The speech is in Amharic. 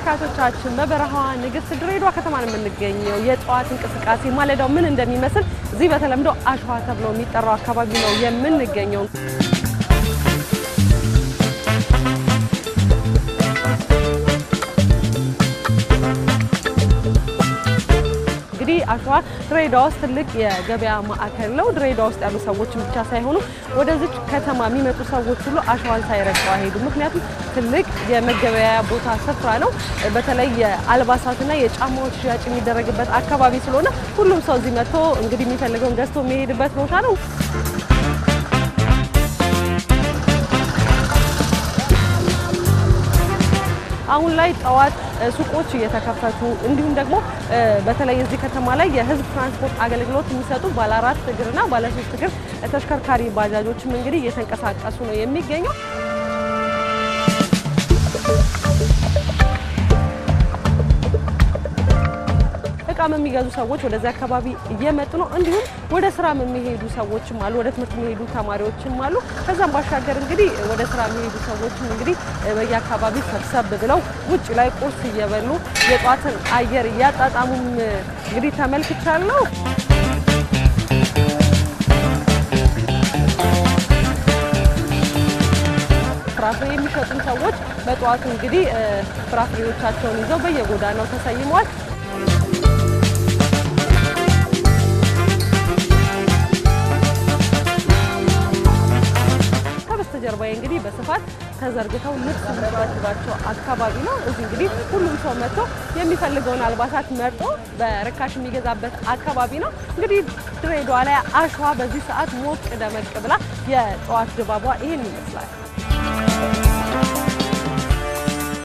ተመልካቾቻችን በበረሃዋ ንግስት ድሬዳዋ ከተማ ነው የምንገኘው። የጠዋት እንቅስቃሴ ማለዳው ምን እንደሚመስል እዚህ በተለምዶ አሸዋ ተብሎ የሚጠራው አካባቢ ነው የምንገኘው። እንግዲህ አሸዋ ድሬዳዋ ውስጥ ትልቅ የገበያ ማዕከል ነው። ድሬዳዋ ውስጥ ያሉ ሰዎችን ብቻ ሳይሆኑ ወደዚች ከተማ የሚመጡ ሰዎች ሁሉ አሸዋን ሳይረግጡ አይሄዱም። ምክንያቱም ትልቅ የመገበያያ ቦታ ስፍራ ነው። በተለይ የአልባሳትና የጫማዎች ሽያጭ የሚደረግበት አካባቢ ስለሆነ ሁሉም ሰው እዚህ መጥቶ እንግዲህ የሚፈልገውን ገዝቶ የሚሄድበት ቦታ ነው። አሁን ላይ ጠዋት ሱቆች እየተከፈቱ እንዲሁም ደግሞ በተለይ እዚህ ከተማ ላይ የሕዝብ ትራንስፖርት አገልግሎት የሚሰጡ ባለ አራት እግርና ባለ ሶስት እግር ተሽከርካሪ ባጃጆችም እንግዲህ እየተንቀሳቀሱ ነው የሚገኘው። እቃም የሚገዙ ሰዎች ወደዚህ አካባቢ እየመጡ ነው። እንዲሁም ወደ ስራም የሚሄዱ ሰዎችም አሉ። ወደ ትምህርት የሚሄዱ ተማሪዎችም አሉ። ከዛም ባሻገር እንግዲህ ወደ ስራ የሚሄዱ ሰዎችም እንግዲህ በየአካባቢ ሰብሰብ ብለው ውጭ ላይ ቁርስ እየበሉ የጧትን አየር እያጣጣሙም እንግዲህ ተመልክቻለሁ። ፍራፍሬ የሚሸጡ ሰዎች በጠዋቱ እንግዲህ ፍራፍሬዎቻቸውን ይዘው በየጎዳናው ተሰይመዋል። ከበስተጀርባዬ እንግዲህ በስፋት ተዘርግተው ልብስ የሚያስባቸው አካባቢ ነው። እዚህ እንግዲህ ሁሉም ሰው መጥቶ የሚፈልገውን አልባሳት መርጦ በርካሽ የሚገዛበት አካባቢ ነው። እንግዲህ ድሬዳዋ ላይ አሸዋ በዚህ ሰዓት ሞቅ ደመቅ ብላ የጠዋት ድባቧ ይህን ይመስላል።